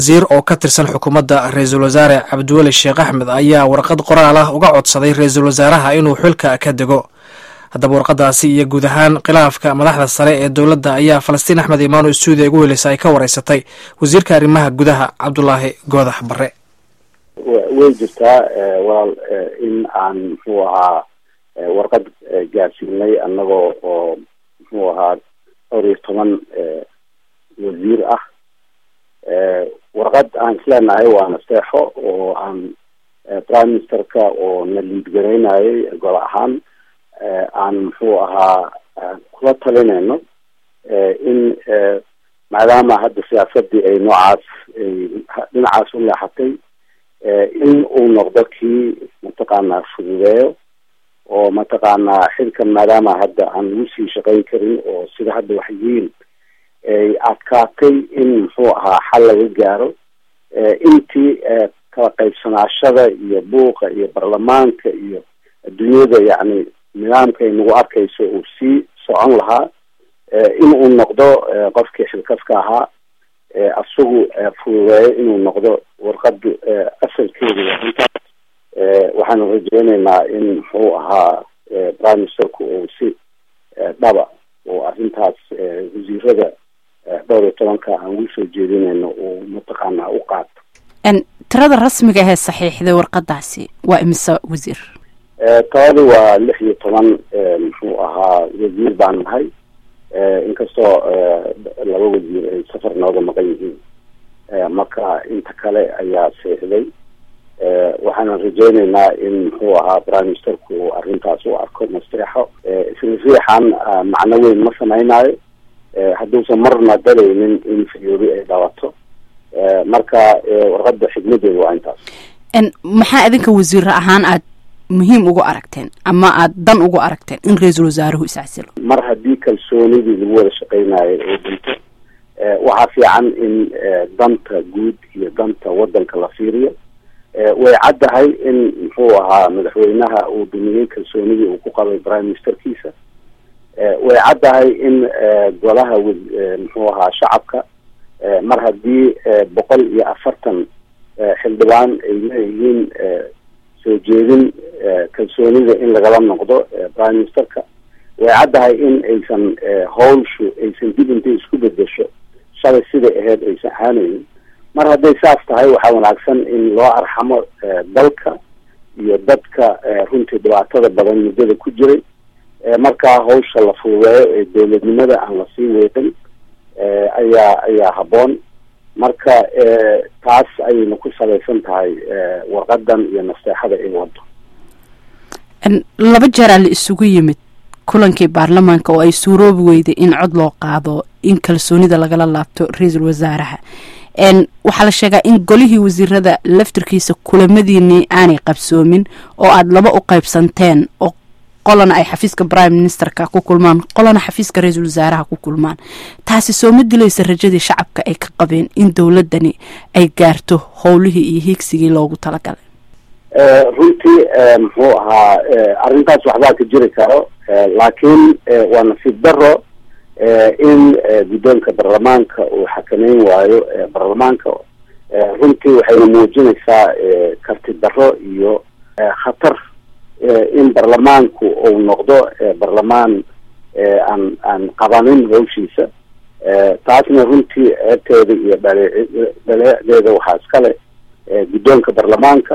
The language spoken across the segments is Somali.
wasiir oo ka tirsan xukuumadda ra-iisul wasaare cabdiweli sheekh axmed ayaa warqad qoraal ah uga codsaday ra-iisul wasaaraha inuu xilka ka dego haddaba warqadaasi iyo guud ahaan khilaafka madaxda sare ee dowladda ayaa falastiin axmed imaano stuudiya ugu heleysa ay ka wareysatay wasiirka arrimaha gudaha cabdulaahi goodax barre way jirtaa walaal in aan muxuu ahaa warqad gaarsiinay annagoo oo muxuu ahaa dhowr iyo toban wasiir ah warqad aan isleenahay waa nasteexo oo aan prime ministerka oo na liidgaraynayay gol ahaan aan muxuu ahaa kula talinayno in maadaama hadda siyaasadii ay noocaas ay dhinacaas u leexatay in uu noqdo kii mataqaanaa fududeeyo oo mataqaanaa xilkan maadaama hadda aan lagu sii shaqayn karin oo sida hadda wax yihiin ay adkaatay in muxuu ahaa xal laga gaaro intii kala qaybsanaashada iyo buuqa iyo baarlamaanka iyo adduunyada yacni nidaamka ay nagu arkayso uu sii socon lahaa in uu noqdo qofkii xilkaska ahaa isagu fududeeyo inuu noqdo warqadu asalkeedu intaas waxaanu rajeyneynaa in muxuu ahaa prime ministerku uu si dhaba oo arrintaas wasiirada dhowr iyo tobanka aan ugu soo jeedinayno uu mataqaanaa u qaato tirada rasmiga ahee saxiixday warqadaasi waa imise wasiir tabadi waa lix iyo toban muxuu ahaa wasiir baan nahay inkastoo laba wasiir ay safar nooga maqan yihiin marka inta kale ayaa seexday waxaana rajeyneynaa in muxuu ahaa prime ministerku uu arrintaas u arko nasteexo isla riixan macno weyn ma samaynayo hadduusan marna dalaynin in fiyoobi ay dhawato marka warqada xigmadeeda waa intaas maxaa idinka wasiiro ahaan aad muhiim ugu aragteen ama aad dan ugu aragteen in ra-iisul wasaaruhu iscasilo mar haddii kalsoonidii lagu wada shaqeynayo oo dhinto waxaa fiican in danta guud iyo danta wadanka la fiiriyo way caddahay in muxuu ahaa madaxweynaha uu dumiyey kalsoonidii uu ku qabay prime ministerkiisa way caddahay in golaha muxuu ahaa shacabka mar haddii boqol iyo afartan xildhibaan ay leeyihiin soo jeedin kalsoonida in lagala noqdo prime ministerka way caddahay in aysan hawlshu aysan dib intay isku bedesho shalay siday ahayd aysan ahaanaynin mar hadday saas tahay waxaa wanaagsan in loo arxamo dalka iyo dadka runtii dhibaatada badan muddada ku jiray markaa hawsha la fududeeyo ee dowladnimada aan lasii weeqin ayaa ayaa habboon marka taas ayayna ku salaysan tahay warqadan iyo nasteexada ay wado laba jeeraa la isugu yimid kulankii baarlamaanka oo ay suuroobi weyday in cod loo qaado in kalsoonida lagala laabto ra-iisul wasaaraha waxaa la sheegaa in golihii wasiirada laftirkiisa kulamadiinii aanay qabsoomin oo aada laba u qaybsanteen oo qolana ay xafiiska prime ministerka ku kulmaan qolana xafiiska ra-iisul wasaaraha ku kulmaan taasi soo ma dilaysa rajadii shacabka ay ka qabeen in dowladani ay gaarto howlihii iyo hiigsigii loogu talagalay runtii muxuu ahaa arrintaas waxbaa ka jiri karo laakiin waa nasiib daro in guddoonka baarlamaanka uu xakameyn waayo baarlamaanka runtii waxayna muujinaysaa karti daro iyo khatar in baarlamaanku uu noqdo baarlamaan aan aan qabanin hawshiisa taasna runtii ceebteeda iyo dhale dhaleeceeda waxaa iskale guddoonka baarlamaanka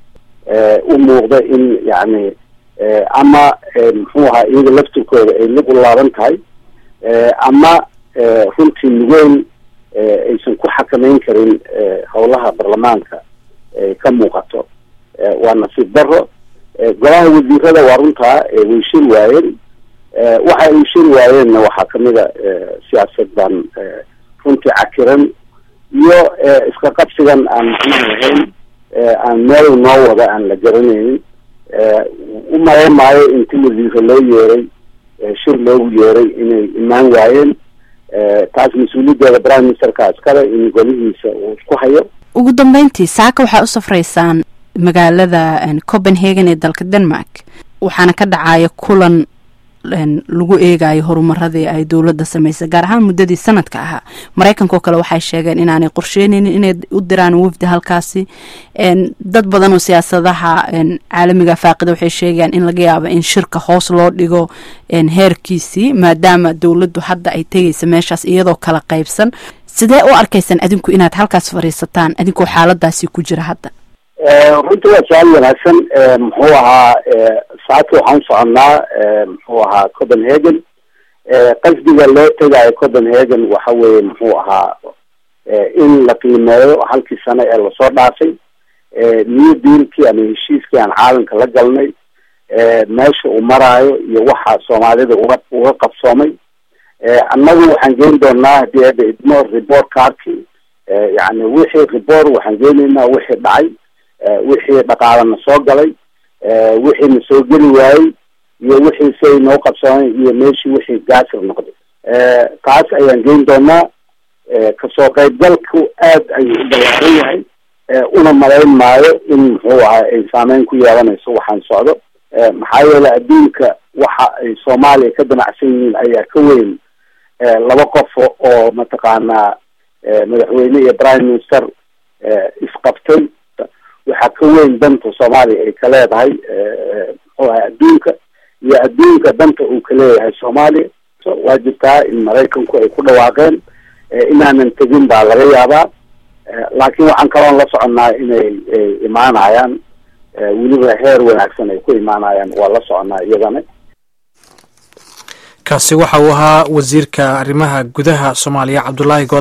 u muuqda in yacni ama muxuu ahaa iyaga laftirkooda ay lug u laaban tahay ama runtii nugeyn aysan ku xakameyn karin howlaha baarlamaanka ay ka muuqato waa nasiib daro golaha wasiirada waa runtaa way shiri waayeen waxa ay shiri waayeenna waxaa kamid a siyaasad baan runtii cakiran iyo iska qabsigan aan macnaha lahayn aan meel noo wada aan la garanaynin u malayn maayo inti wasiiro loo yeeray shir loogu yeeray inay imaan waayeen taas mas-uuliyaddeeda prime ministerka iskale in golihiisa uu isku hayo ugu dambeyntii saaka waxaa u safraysaan magaalada copenhagen ee dalka denmark waxaana ka dhacaya kulan lagu eegayo horumaradii ay dowladda sameysay gaar ahaan muddadii sanadka ahaa maraykanka oo kale waxay sheegeen inaanay qorsheyneynin inay u diraan wafdi halkaasi dad badan oo siyaasadaha caalamiga faaqida waxay sheegayaan in laga yaabo in shirka hoos loo dhigo heerkiisii maadaama dowladdu hadda ay tegaysa meeshaas iyadoo kala qaybsan sidee u arkaysaan adinku inaad halkaas fadhiisataan adinkoo xaaladaasi ku jira hadda runtii waa su-aal wanaagsan muxuu ahaa saacadka waxaan usoconnaa muxuu ahaa copenhagen qasdiga loo tegaayo copenhagen waxa weeye muxuu ahaa in la qiimeeyo halkii sano ee lasoo dhaafay new dealkii ama heshiiskii aan caalamka la galnay meesha uu maraayo iyo waxa soomaalida uga uga qabsoomay annagu waxaan geyn doonaa hadii hadda idmo report cardki yani wixii report waxaan geynaynaa wixii dhacay wixii dhaqaalana soo galay wixii na soo geli waayey iyo wixii say noo qabsoomay iyo meeshii wixii gaasir noqday taas ayaan geyn doonaa kasoo qaybgalku aad ayuu u ballaaran yahay una malayn maayo in muxuu ahaa ay saameyn ku yeelanayso waxaan socdo maxaa yeelay adduunka waxa ay soomaaliya ka damacsan yihiin ayaa ka weyn laba qof oo mataqaanaa madaxweyne iyo prime minister isqabtay waxaa ka weyn danta soomaaliya ay ka leedahay muxuu ahay adduunka iyo adduunka danta uu ka leeyahay soomaaliya waa jirtaa in maraykanku ay ku dhawaaqeen inaanan tegin baa laga yaabaa laakiin waxaan kaloon la soconnaa inay imaanayaan weliba heer wanaagsan ay ku imaanayaan waa la soconaa iyadana kaasi waxa uu ahaa wasiirka arrimaha gudaha soomaaliya cabdulaahi